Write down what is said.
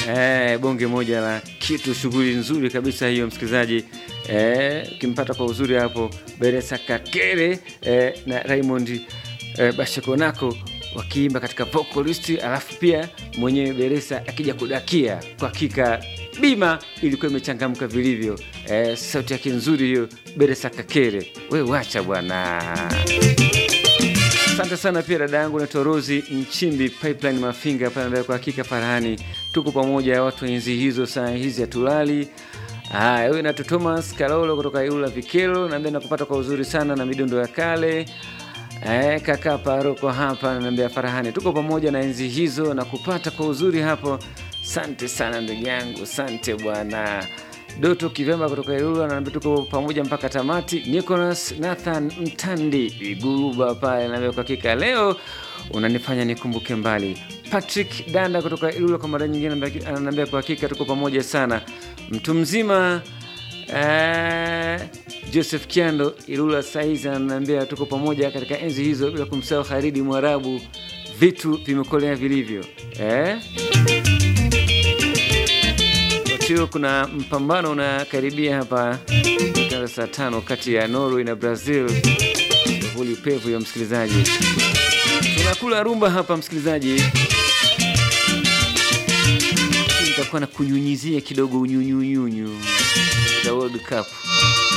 Eh, bonge moja la kitu, shughuli nzuri kabisa hiyo msikilizaji. Eh, ukimpata kwa uzuri hapo Beresa Kakere eh, na Raymond eh, Bashekonako wakiimba katika vocalist, alafu pia mwenyewe Beresa akija kudakia. Kwa hakika bima ilikuwa imechangamka vilivyo. Eh, sauti yake nzuri hiyo Beresa Kakere, we wacha bwana. Asante sana pia dada yangu naitwa Rosi Nchimbi Pipeline Mafinga pale mbele. Kwa hakika Farhani, tuko pamoja, watu wa enzi hizo, saa hizi hatulali. Haya, huyu naitwa Thomas Kalolo kutoka Iula Vikelo, naambia nakupata kwa uzuri sana na midundo ya kale. Eh, kaka paroko hapa naambia Farhani, tuko pamoja na enzi hizo na kupata kwa uzuri hapo. Sante sana ndugu yangu, sante bwana. Doto Kivemba kutoka Ilula naambia tuko pamoja mpaka tamati. Nicholas Nathan Mtandi Iguruba pale naambia kwa hakika leo unanifanya nikumbuke mbali. Patrick Danda kutoka Ilula kwa mara nyingine ananiambia kwa hakika tuko pamoja sana. Mtu mzima eh, Joseph Kiando Ilula saizi ananiambia tuko pamoja katika enzi hizo, bila kumsahau Haridi Mwarabu, vitu vimekolea vilivyo eh? Wakati kuna mpambano unakaribia hapa saa tano kati ya Norway na Brazil, shughuli pevu ya msikilizaji, tunakula rumba hapa msikilizaji, nitakuwa na kunyunyizia kidogo unyunyunyunyu za World Cup.